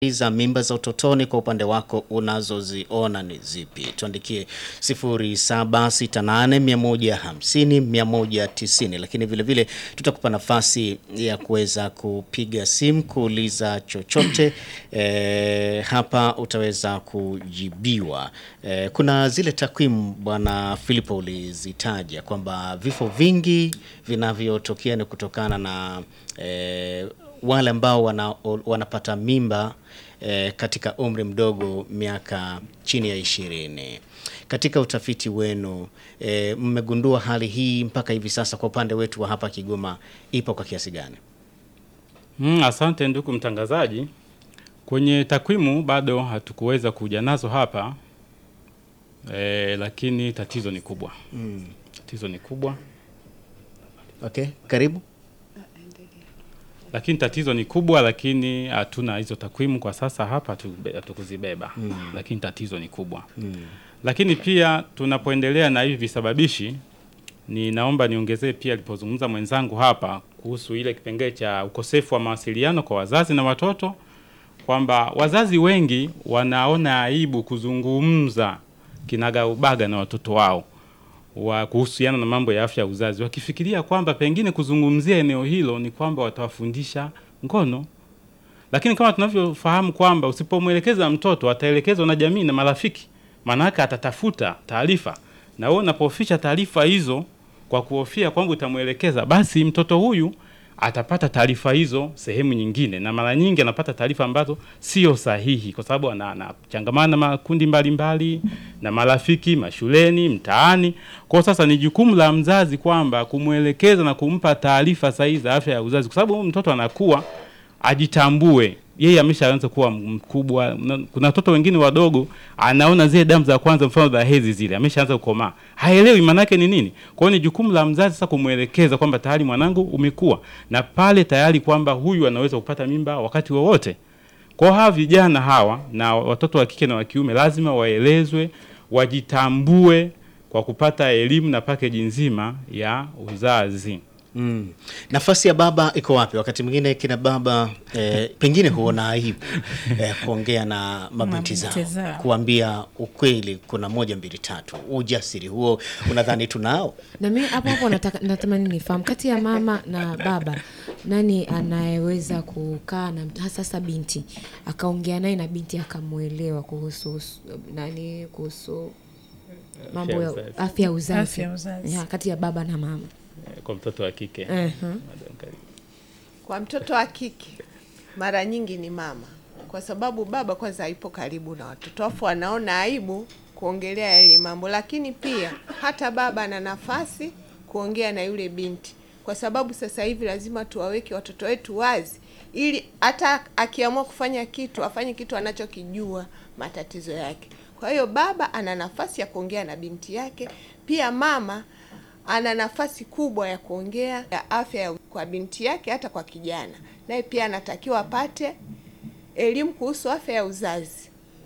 za mimba za utotoni kwa upande wako unazoziona ni zipi? Tuandikie 0768150190 lakini vile vile tutakupa nafasi ya kuweza kupiga simu kuuliza chochote e, hapa utaweza kujibiwa. E, kuna zile takwimu bwana Filipo ulizitaja kwamba vifo vingi vinavyotokea ni kutokana na e, wale ambao wana, wanapata mimba e, katika umri mdogo miaka chini ya ishirini. Katika utafiti wenu e, mmegundua hali hii mpaka hivi sasa kwa upande wetu wa hapa Kigoma ipo kwa kiasi gani? Mm, asante ndugu mtangazaji. Kwenye takwimu bado hatukuweza kuja nazo hapa e, lakini tatizo ni kubwa Mm. tatizo ni kubwa Okay, karibu. lakini tatizo ni kubwa, lakini hatuna hizo takwimu kwa sasa hapa, hatu- hatukuzibeba mm. lakini tatizo ni kubwa Mm. lakini pia tunapoendelea na hivi visababishi, ni naomba niongezee pia alipozungumza mwenzangu hapa kuhusu ile kipengele cha ukosefu wa mawasiliano kwa wazazi na watoto, kwamba wazazi wengi wanaona aibu kuzungumza kinagaubaga na watoto wao wa kuhusiana na mambo ya afya ya uzazi, wakifikiria kwamba pengine kuzungumzia eneo hilo ni kwamba watawafundisha ngono lakini kama tunavyofahamu kwamba usipomwelekeza mtoto ataelekezwa na jamii na marafiki, maanake atatafuta taarifa, na wewe unapoficha taarifa hizo kwa kuhofia kwamba utamwelekeza, basi mtoto huyu atapata taarifa hizo sehemu nyingine, na mara nyingi anapata taarifa ambazo sio sahihi, kwa sababu ana- anachangamana na makundi mbalimbali na marafiki mashuleni, mtaani. Kwa hiyo sasa ni jukumu la mzazi kwamba kumwelekeza na kumpa taarifa sahihi za afya ya uzazi, kwa sababu huyu mtoto anakuwa ajitambue yeye ameshaanza kuwa mkubwa. Na- Kuna watoto wengine wadogo, anaona zile damu za kwanza, mfano za hedhi zile, ameshaanza kukomaa, haelewi maanake ni nini. Kwa hiyo ni jukumu la mzazi sasa kumwelekeza kwamba tayari mwanangu umekuwa, na pale tayari kwamba huyu anaweza kupata mimba wakati wowote. Kwa hiyo hawa vijana hawa na watoto wa kike na wa kiume lazima waelezwe, wajitambue kwa kupata elimu na pakeji nzima ya uzazi. Mm. Nafasi ya baba iko wapi? Wakati mwingine kina baba eh, pengine huona aibu eh, kuongea na mabinti Mabinti zao, zao. kuambia ukweli, kuna moja mbili tatu. Ujasiri huo unadhani tunao? na mimi hapo hapo nataka natamani nifahamu kati ya mama na baba nani anayeweza kukaa na hasa sasa binti akaongea naye na binti akamwelewa kuhusu us- nani kuhusu mambo ya uzazi. afya ya uzazi Afya ya uzazi. Ya, kati ya baba na mama Kwa mtoto wa kike uh-huh. Madam, karibu. Kwa mtoto wa kike mara nyingi ni mama, kwa sababu baba kwanza haipo karibu na watoto, afu anaona aibu kuongelea yale mambo. Lakini pia hata baba ana nafasi kuongea na yule binti, kwa sababu sasa hivi lazima tuwaweke watoto wetu wazi, ili hata akiamua kufanya kitu afanye kitu anachokijua matatizo yake. Kwa hiyo baba ana nafasi ya kuongea na binti yake, pia mama ana nafasi kubwa ya kuongea ya afya ya kwa binti yake, hata kwa kijana naye pia anatakiwa apate elimu kuhusu afya ya uzazi.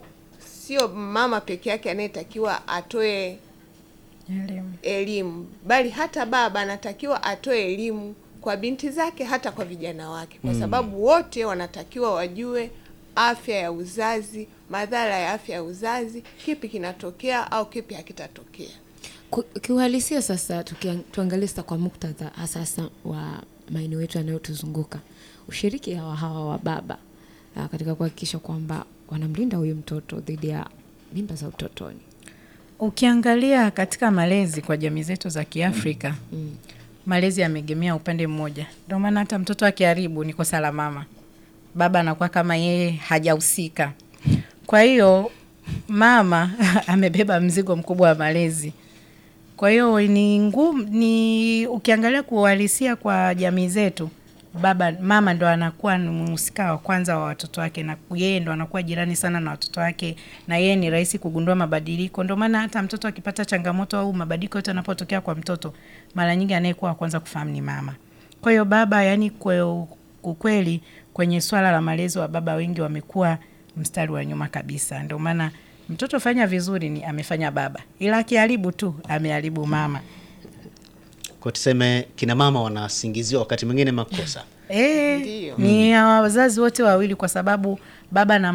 Sio mama peke yake anayetakiwa atoe Elimu. elimu, bali hata baba anatakiwa atoe elimu kwa binti zake, hata kwa vijana wake, kwa sababu wote wanatakiwa wajue afya ya uzazi, madhara ya afya ya uzazi, kipi kinatokea au kipi hakitatokea. Ku- kiuhalisia sasa tukia- tuangalie sasa kwa muktadha hasa sasa wa maeneo yetu yanayotuzunguka ushiriki hawa hawa wa baba ah, katika kuhakikisha kwamba wanamlinda huyu mtoto dhidi ya mimba za utotoni Ukiangalia katika malezi kwa jamii zetu za Kiafrika malezi yameegemea upande mmoja, ndio maana hata mtoto akiharibu ni kosa la mama, baba anakuwa kama yeye hajahusika. Kwa hiyo mama amebeba mzigo mkubwa wa malezi. Kwa hiyo ni ngumu, ni ukiangalia kuuhalisia kwa jamii zetu, baba mama ndo anakuwa ni mhusika wa kwanza wa watoto wake, na yeye ndo anakuwa jirani sana na watoto wake, na yeye ni rahisi kugundua mabadiliko. Ndio maana hata mtoto akipata changamoto au mabadiliko yote yanapotokea kwa mtoto, mara nyingi anayekuwa wa kwanza kufahamu ni mama. Kwa hiyo baba, yani kwe, ukweli kwenye swala la malezi wa baba wengi wamekuwa mstari wa nyuma kabisa. Ndio maana mtoto fanya vizuri ni amefanya baba, ila akiharibu tu ameharibu mama. Kwa tuseme kina mama wanasingiziwa wakati mwingine makosa Eh, Ndiyo. ni ya wazazi wote wawili kwa sababu baba na